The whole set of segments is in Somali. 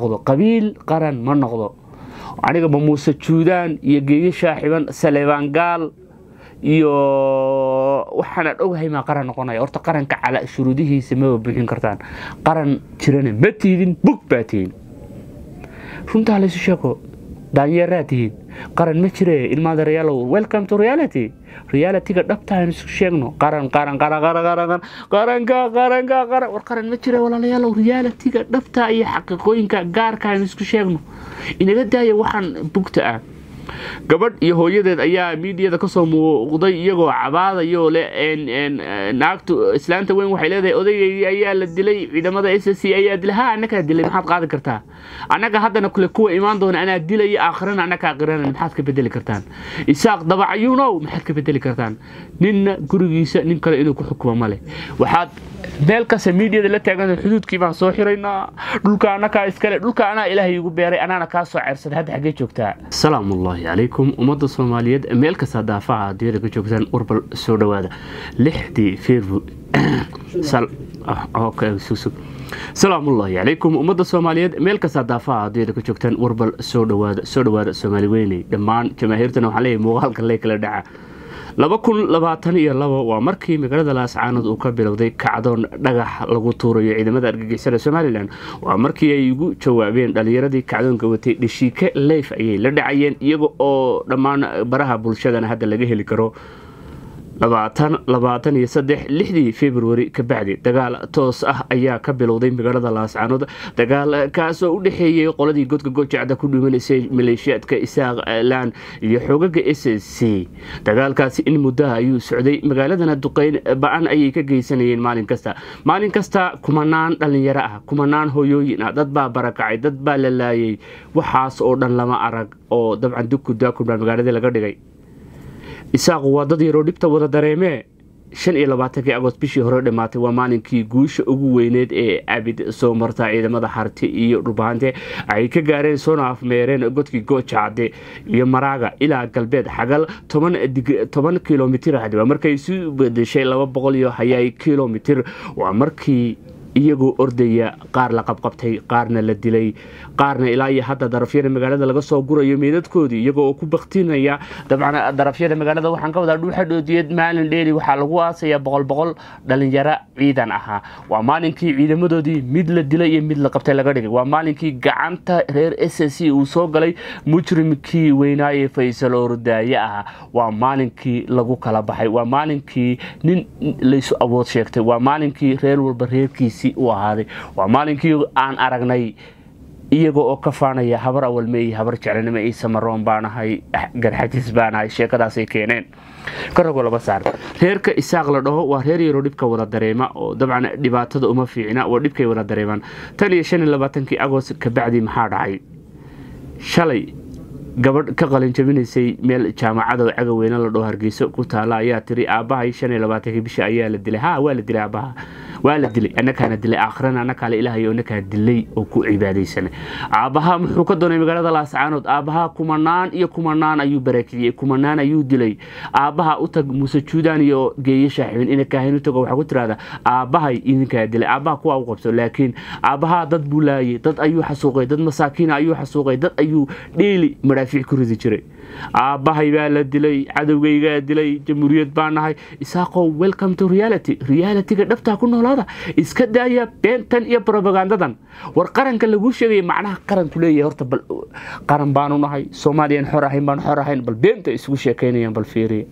noqdo qabiil qaran ma noqdo anigaba muuse juudaan iyo geeyo shaaxiban saleebaan gaal iyo waxaanaan ogahay maa qaran noqonaya horta qaranka cala shuruudihiisa maba buuxin kartaan qaran jirana ma tiidin bug baa tihin runtaa laysu sheego daanyeeraa tihiin qaran ma jire ilmaada reyaalow welcome to reality realityga dhabta aynu isku sheegno qaran qaran qaran qaran qaran qaranka qaranka qaran war qaran ma jire walaalayaalow realityga dhabta iyo xaqiiqooyinka gaarka aynu isku sheegno inaga daaya waxaan bugta ah gabadh iyo hooyadeed ayaa miidiyada kasoo muuqday iyagoo cabaadayo le naagtu islaanta weyn waxay leedahay odaygaygi ayaa la dilay ciidamada s c ayaa dilay ha annagaa dilay maxaad qaadi kartaa annaga haddana kule kuwa imaan doona anaa dilaya aakhirana annagaa qirana maxaad ka bedeli kartaan isaaq dabacayuunow maxaad ka bedeli kartaan ninna gurigiisa nin kale inuu ku xukumo male waxaad meel kasta miidiyada la taagan xuduudkii baan soo xiraynaa dhulka annakaa iskale dhulka anaa ilaahay igu beeray anaana kaa soo ceersaday hadda xaggee joogtaa salaamu ullaahi calaykum ummadda soomaaliyeed meel kasta daafaha adduunyada ka joogtaan warbal soo dhowaada lixdii feerbu salaamullaahi calaykum ummadda soomaaliyeed meel kasta daafaha adduunyada ka joogtaan warbal soo dhowaada soo dhowaada soomaali weyney dhammaan jamaahiirtana waxaan leeyahay muuqaalka lee kala dhaca laba kun labaatan iyo labo waa markii magaalada laascaanood uu ka bilowday kacdoon dhagax lagu tuurayo ciidamada argagixisada somalilan waa markii ay ugu jawaabeen dhalinyaradii kacdoonka watay dhashiike leyf ayay la dhacayeen iyaga oo dhammaan baraha bulshadana hadda laga heli karo labaatan iyo saddex lixdii februari ka bacdi dagaal toos ah ayaa ka bilowday magaalada laascaanood dagaal kaasoo u dhexeeyey qoladii godka gojacda ku dhimanaysay maleeshiyaadka isaaq laan iyo xoogaga s c dagaalkaasi in muddaha ayuu socday magaaladana duqeyn ba-an ayay ka geysanayeen maalin kasta maalin kasta kumanaan dhallinyaro ah kumanaan hoyooyin ah dad baa barakacay dad baa la laayay waxaas oo dhan lama arag oo dabcan dugku daakun baa magaaladii laga dhigay isaaqu waa dad yaroo dhibta wada dareemee shan iyo labaatankii agost bishii hore dhammaatay waa maalinkii guusha ugu weyneed ee abid soo marta ciidamada xarti iyo dhulbahante ay ka gaareen soona afmeereen godkii goojacade iyo maraaga ilaa galbeed xagal toban kilomitir waa markay isu bedeshay laba boqol iyo hayaay kilomitir waa markii iyagoo ordaya qaar la qabqabtay qaarna la dilay qaarna ilaa iyo hadda darafyada magaalada laga soo gurayo meedadkoodii iyagoo oo ku baktinaya dabcan darafyada magaalada waxaan ka wadaa dhuuxa dhoodiyeed maalin dheeri waxaa lagu aasaya boqol boqol dhalinyaro ciidan ahaa waa maalinkii ciidamadoodii mid la dilay iyo mid la qabtay laga dhigay waa maalinkii gacanta reer s c uu soo galay mujrimkii weynaaye faysal ordaaye ahaa waa maalinkii lagu kala baxay waa maalinkii nin laysu awood sheegtay waa maalinkii reer walba reerkiisa u ahaaday waa maalinkii aan aragnay iyaga oo ka faanaya habar awalmeey habar jeclanimo ciise maroon baanahay garxajis baanahay sheekadaasay keeneen karago laba saar reerka isaaq la dhaho waa reer yaroo dhibka wada dareema oo dabcan dhibaatada uma fiicna waa dhibkay wada dareemaan tan iyo shan iyo labaatankii agost kabacdi maxaa dhacay shalay gabadh ka qalin jabinaysay meel jaamacada oo cagaweyne la dhaho hargeyso ku taala ayaa tiri aabbahay shan iyo labaatankii bisha ayaa la dilay ha waa la dilay aabbaha waa la dilay annakaana dilay aakhirana annakaale ilaahay oo annakaa dilay oo ku cibaadaysana aabbaha muxuu ka doonay magaalada laascaanood aabbaha kumanaan iyo kumanaan ayuu barakiciyey kumanaan ayuu dilay aabbaha u tag muuse juudaan iyo geeye shaaxibin ina kaahin u tago waxaa ku tiraahdaa aabbahay idinkaa dilay aabbaha kuwa u qabso laakiin aabbaha dad buu laayay dad ayuu xasuuqay dad masaakiina ayuu xasuuqay dad ayuu dheeli madhaafiic ku ridi jiray aabbahay baa la dilay cadowgaygaa dilay jamhuuriyad baa nahay isaaqow welcome to reality realityga dhabtaa ku noolaada iska daaya beentan iyo robagandadan war qaranka laguu sheegaya macnaha qaranku leeyahay horta bal qaran baanu nahay soomaaliyan xor ahayn baan xor ahayn bal beenta isugu sheekaynayaan bal fiiriya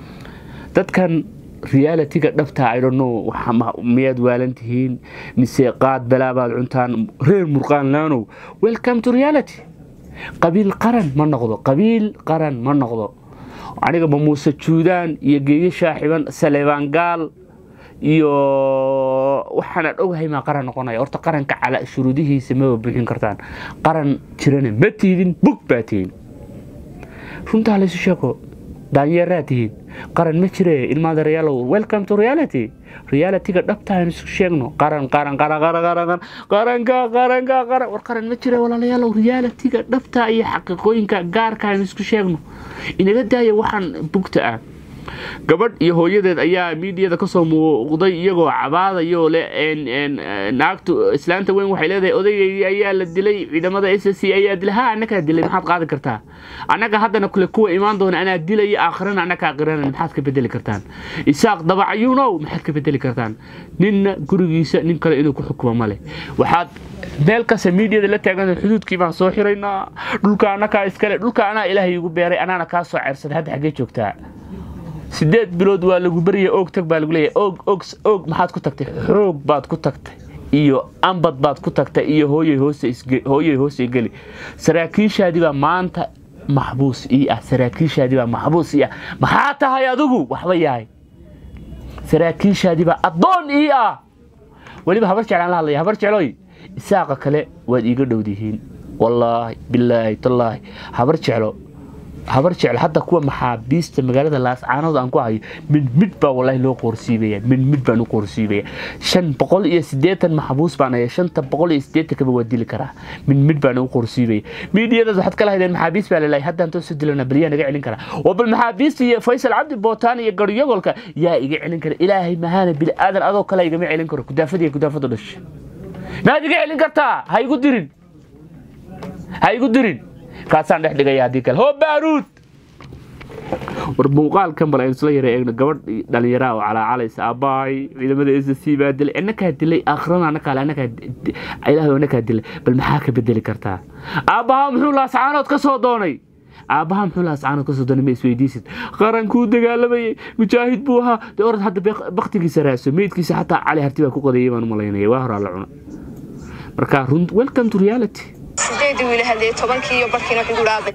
dadkan realityga dhabtaa idhono miyaad waalan tihiin mise qaad balaabaad cuntaan reer murqaanlaanow welcome to reality qabiil qaran ma noqdo qabiil qaran ma noqdo anigaba muuse juudaan iyo geeyo shaaxiban saleebaan gaal iyo waxaanaan ogahay maa qaran noqonaya horta qaranka cala shuruudihiisa maba buuxin kartaan qaran jirana ma tiidin bug baa tihin runtaa laysu sheego daanyeeraa tihiin qaran ma jire ilmaada reyaalow welcome to reality realityga dhabta aynu isku sheegno qaran qaran qaran qaran qaran qaranka qaranka qaran war qaran ma jire walaalayaalow realityga dhabta iyo xaqiiqooyinka gaarka aynu isku sheegno inaga daaya waxaan bugta ah gabadh iyo hooyadeed ayaa miidiyada kasoo muuqday iyagoo cabaadayo le naagtu islaanta weyn waxay leedahay odaygaygi ayaa la dilay ciidamada s c ayaa dilay ha annagaa dilay maxaad qaadi kartaa annaga haddana kule kuwa imaan doona anaa dilaya aakhirana annagaa qirana maxaad ka bedeli kartaan isaaq dabacayuunow maxaad ka bedeli kartaan ninna gurigiisa nin kale inuu ku xukumo male waxaad meel kasta miidiyada la taagan xuduudkii baan soo xiraynaa dhulka annakaa iskale dhulka anaa ilaahay igu beeray anaana kaa soo ceersaday hadda xaggee joogtaa sideed bilood waa lagu baryay oog tag baa lagu leeyahay oog og og maxaad ku tagtay xoog baad ku tagtay iyo ambad baad ku tagtay iyo hooyay hoose hooyay hoose geli saraakiishaadii baa maanta maxbuus ii ah saraakiishaadii baa maxbuus ii ah maxaa tahay adigu waxba yahay saraakiishaadii baa addoon ii ah weliba habar jeclaan la hadlaya habar jecloy isaaqa kale waad iiga dhowdihiin wallaahi bilaahi tallaahi habar jeclo habar jecel hadda kuwa maxaabiista magaalada laascaanood aan ku hayo mid mid baa wallaahi loo qoorsiibaya mid mid baan u qoorsiibaya shan boqol iyo siddeetan maxbuus baan haya shanta boqol iyo siddeetankaba waa dili karaa mid mid baan u qoorsiibaya miidiyadaas waxaad kala haydeen maxaabiis baa lalahay haddaan toosu dilana baliyaa naga celin karaa waa bal maxaabiista iyo faysal cabdi bootaan iyo garyogolka yaa iga celin kara ilaahay mahaana bili aadan adoo kale igama celin karo kudaafad iyo kudaafadu dhashay maad iga celin kartaa ha igu dirin ha igu dirin kaasaan dhex dhigaya haddii kale hoo baaruud war muuqaalkan bal aynu isla yara eegno gabadh dhalinyaraa oo calaacalaysa aabbahay ciidamada s c baa dilay annakaa dilay aakhirana annakaale annakaa ilaahay annakaa dilay bal maxaa ka bedeli kartaa aabbahaa muxuu laascaanood ka soo doonay aabbaha muxuu laascaanood ka soo doonay ma isweydiisid qarankuu dagaalamayay mujaahid buu ahaa dee orad hadda baktigiisa raaso meydkiisa xataa cali harti baa ku qadayay baan u malaynaya waa horaa la cuna marka run welcome to reality sideedii wiil hadee tobankii iyo barkiina wuxuu dhaabay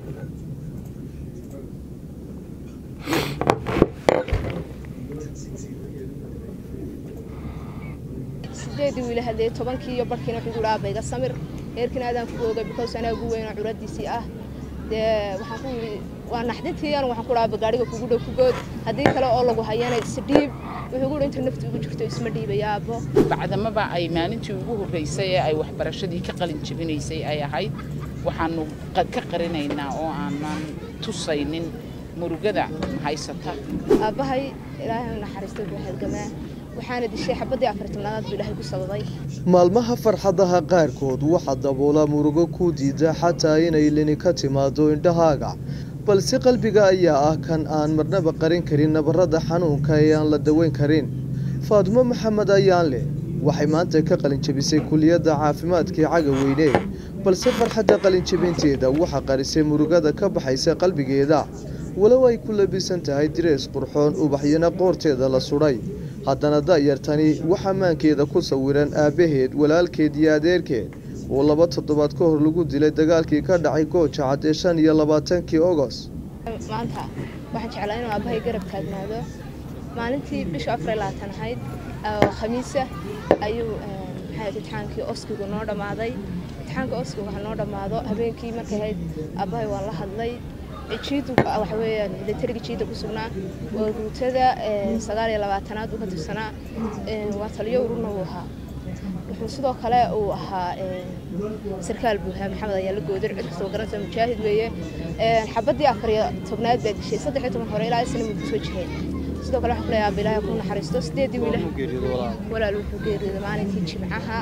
sideedii wiil hadee tobankii iyo barkiina wuxuu dhaabay iga samir heerkina aadaan ku oogay because anaa ugu weyn oo curadiisii ah dee waxaan ku yidhi waa naxdintii anu waxaan ku dhaaba gaadhiga kugu dhow kugood haddii kale oo lagu hayana isdhiib wuxuu gu inta nafti ugu jirto isma dhiibaya aabbo bacdamaba ay maalintii ugu horreysay ee ay waxbarashadii ka qalin jebinaysay ay ahayd waxaanu ka qarinaynaa oo aanan tusaynin murugada haysata aabbahay ilaahay naxariista buu halgamaa waxaana dishay xabaddii afartanaad buu ilaahay ku sababay maalmaha farxadaha qaarkood waxaa daboola murugo ku diida xataa inay lini ka timaado indhahaaga balse qalbiga ayaa ah kan aan marnaba qarin karin nabarrada xanuunka ee aan la daweyn karin faadumo maxamed ayaan leh waxay maanta ka qalinjabisay kuliyadda caafimaadkii caga weyne balse farxadda qalinjabinteeda waxaa qarisay murugada ka baxaysa qalbigeeda walow ay ku labisan tahay direes qurxoon ubaxyana qoorteeda la sudhay haddana da'yartani waxaa maankeeda ku sawiran aabbaheed walaalkeed iyo adeerkeed oo laba toddobaad ka hor lagu dilay dagaalkii ka dhacay gooja cad ee shan iyo labaatankii ogos maanta waxaan jeclaa inuu aabbahay garab taagnaado maalintii bisha afar iyo labaatan ahayd oo khamiisa ayuu maxay imtixaankii oskigu noo dhammaaday imtixaanka oskigu waxa noo dhammaado habeenkii markay ahayd aabbahay waan la hadlay jiidu waxa weeyaan milatariga jiida ku sugnaa waa ruutada sagaal iyo labaatanaad uu ka tirsanaa waa taliyo ururna uu ahaa wuxuu sidoo kale uu ahaa sarkaal buuhaa maxamed ayaa la goodir cid kastoo garanta mujaahid weeye xabaddii afar iyo tobnaad baa dishay saddex iyo toban hore ilaa isna muu kusoo jireen sidoo kale waxaan ku leeyahay bilaahi ku naxariisto sideedii wiila walaal wuxuu geeriyooday maalinkii jimcaha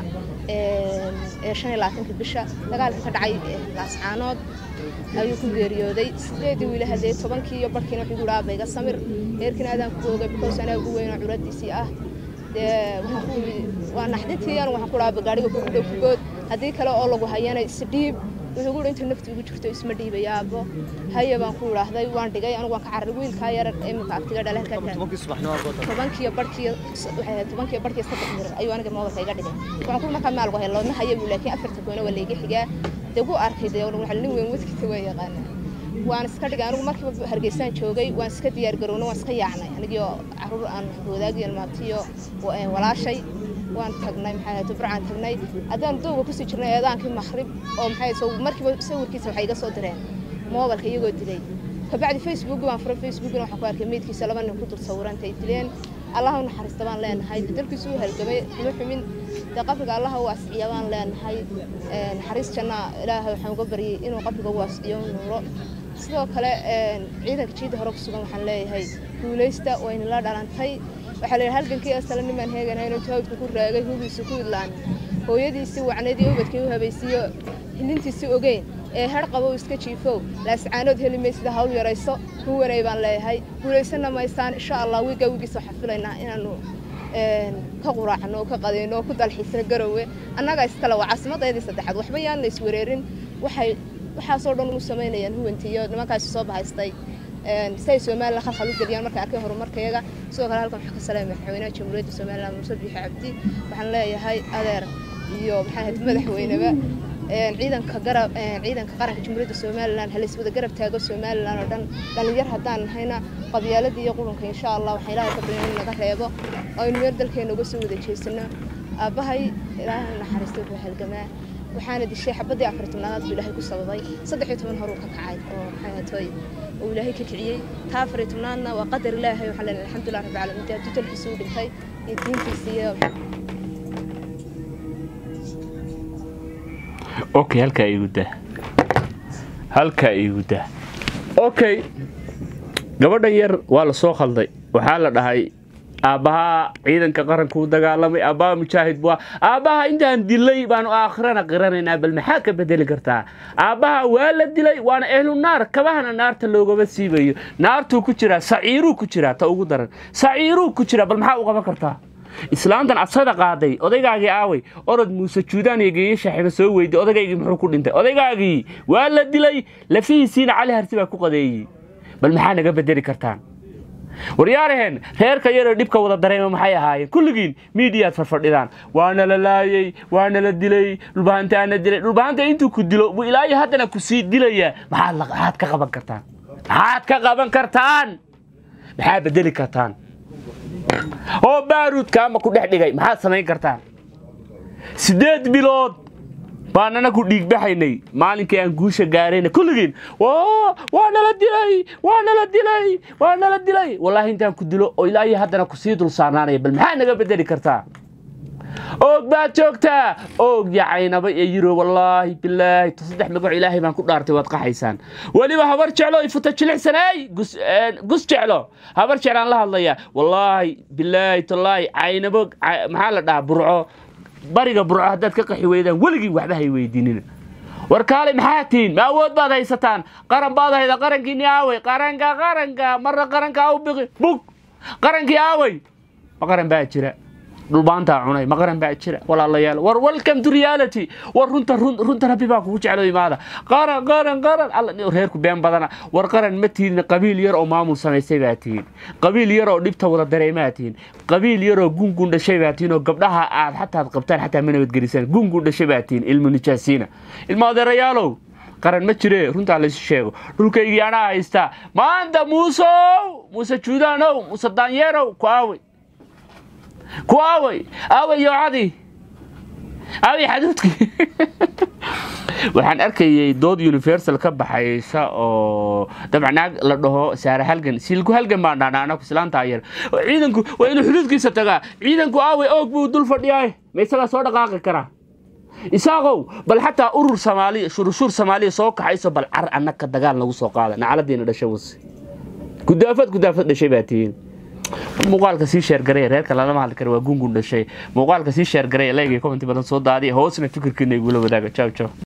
ee shan iyo labaatanka bisha dagaalka ka dhacay laascaanood ayuu ku geeriyooday sideedii wiila hadee tobankii iyo barkiina wuxuu guraa bayga samir heerkiina aadaan ku oogay because anaa ugu weyn oo curadiisii ah dee waxaan ku yidhi waa naxdintii anu waxaan ku dhaaba gaadhiga kugu dhow kugood haddii kale oo lagu hayana isdhiib wuxuu guhi inta nafti ugu jirto isma dhiibaya aabbo haya baan ku idhaahday waan dhigay anigu waan ka cararay wiilkaa yar imika agtiga dhale tobankiyo barhkiyo tobankiyo barhkiyo saddex mirir ayuu aniga moodalka iga dhigay waxaan ku markaa maal wahay loodna haya buu laakiin afarta goona waa layga xigaa dee gu arkay dee waxa nin weyn wadkiisa waa yaqaana waan iska dhigay anigu markiiba hargeysaan joogay waan iska diyaar garownay waan iska yaacnay anigio caruur aan wadaagii maabtiyo walaashay waan tagnay maxay ahayd burcaan tagnay haddaan dowga kusii jirnay eedaankii makhrib oo maxay soo markiiba sawirkiisa waxay iga soo direen moobalka iyagoo dilay kabacdi facebook baan furay facebookna waxaan ku arkay meydkiisa laba nin ku dul sawiranta ay dileen allah u naxariista baan leenahay dalkiisu u halgamay kuma xumin dee qabriga allah u asciya baan leenahay naxariis janna ilaahay waxaan uga baryay inuu qabriga u asciyo nuuro sidoo kale ciidanka jiida hore ku sugan waxaan leeyahay guulaysta waynala dhalantay waxaa la yidhi halgankii asala nimaan heeganhayn oo jawdku ku raagay hubiisu ku idlaan hooyadiisii wacnayd iyo ubadkii u habaysiiyo hilintiisii ogeyn ee har qabow iska jiifow laascaanood heli maysida hawl yarayso huwanay baan leeyahay guulaysana maysaan insha allah wiiga wigiisa waxaan filaynaa inaanu ka quraacno oo ka qadayno oo ku dalxiisno garowe annagaa iskale waa caasimadeedii saddexaad waxba yaan la iswareerin waxay waxaasoo dhan u samaynayaan huwantii iyo nimankaasi soo bahaystay si ay somalilan khalkhal u geliyaan markay arkay horumarkayaga sidoo kale halkan waxaa ka salaamay madaxweynaha jamhuuriyadda somaliland muuse biixi cabdi waxaan leeyahay adeer iyo maxaa ahayd madaxweyneba ciidanka garab ciidanka qaranka jamhuuriyadda somaliland halays wada garab taago somaliland oo dhan dhalinyar haddaan nahayna qabyaaladii iyo qurunka insha allah waxaan ilaahay ka baryan in naga reebo oo aynu meel dalkeena uga soo wada jeesano aabbahay ilaahay naxariista wuxuu halgamaa waxaana dishay xabadii afar tobnaadaad buu ilaahay ku sababay saddex iyo toban horuu ka kacay oo maxay ahaatooy oo ilaahay ka kiciyey taa afar iyo tobnaadna waa qadar ilaahay waxaa leenahay alxamdulilah rabbi caalamiin dee tutalkiisa u dhintay iyo diintiisa iyo okay halkaa iigu dah halkaa iigu dah okay gabadhan yar waa la soo khalday waxaa la dhahay aabbahaa ciidanka qaranka u dagaalamay aabbaha mujaahid bua aabbaha intaan dilay baanu aakhirana qiranaynaa bal maxaa ka bedeli kartaa aabbaha waa la dilay waana ehlu naar kabahana naarta loogama siibayo naartuu ku jiraa saciiruu ku jiraa ta ugu daran saciiruu ku jiraa bal maxaa u qaban kartaa islaantan adsada qaaday odaygaagii aaway orod muuse juudaan iyo geeyo shaaxiba soo weyday odaygaygii muxuu ku dhintay odaygaagii waa la dilay lafihiisiina cali harti baa ku qadeeyey bal maxaa naga bedeli kartaan waryaaraheen reerka yaroo dhibka wada dareema maxay ahaayeen kulligiin miidiyaad farfadhidaan waana la laayey waana la dilay dhulbahantaana dilay dhulbahanta intuu ku dilo buu ilaayo haddana ku sii dilayaa maxaad maxaad ka qaban kartaan maxaad ka qaban kartaan maxaad bedeli kartaan oo baaruudka ama ku dhex dhigay maxaad samayn kartaan siddeed bilood baanana ku dhiigbaxaynay maalinkii aan guusha gaarayna kulligiin waa nala dilay waa nala dilay waa nala dilay wallaahi intaan ku dilo oo ilaahay haddana kusii dul saarnaanaya bal maxaa naga bedeli kartaa oog baad joogtaa oog yacaynaba ee yiro wallaahi bilaahi saddex magac ilaahay baan ku dhaartay waad qaxaysaan weliba habar jeclo ifuta jilicsanay gus jeclo habar jeclaan la hadlaya wallaahi bilaahi tallaahi caynabo maxaa la dhahaa burco bariga burco haddaad ka qaxi weydaan weligiin waxba hay weydiinina war kaale maxaa tihiin ma awood baad haysataan qaran baad hayda qarankiini aaway qaranka qaranka marna qaranka u biqi bug qarankii aaway ma qaran baa jira dhulbaantaa cunay ma qaran baa jira walaalayaal war welcome to reality war runta runta rabbi baa kugu jeclo imaada qaran qaran qaran alla reerku been badana war qaran ma tihin qabiil yar oo maamul samaysay baa tihin qabiil yar oo dhibta wada dareemaa tihin qabiil yar oo gungun dhashay baa tihin oo gabdhaha aad xataad qabtaan xataa ma nabadgelisaan gungun dhashay baa tihin ilmu nijaasiina ilma adeerayaalow qaran ma jire runtaa laysu sheego dhulkaygii anaa haystaa maanta muusow muuse juudaanow muuse daanyeerow ku aaway ku aaway aaway yoocadii aaway xaduudkii waxaan arkayay dood universal ka baxaysa oo dabcan naag la dhaho saare halgan silku halgan baan dhahnaa anaku islaantaa yar ciidanku waa inuu xuduudkiisa tagaa ciidanku aaway oog buu dul fadhiyaay ma isagaa soo dhaqaaqi karaa isaaqow bal xataa urur soomaaliya shurushur soomaaliya soo kaxayso bal car annaka dagaal nagu soo qaada nacaladiina dhashay wase gudaafad gudaafad dhashay baa tihiin muuqaalka sii sheergaray reerka lalama hadli kara waa gungun dhashay muuqaalka sii sheergaray leegay commenti badan soo daadiya hoosna fikirkiina igula wadaaga jaw jaw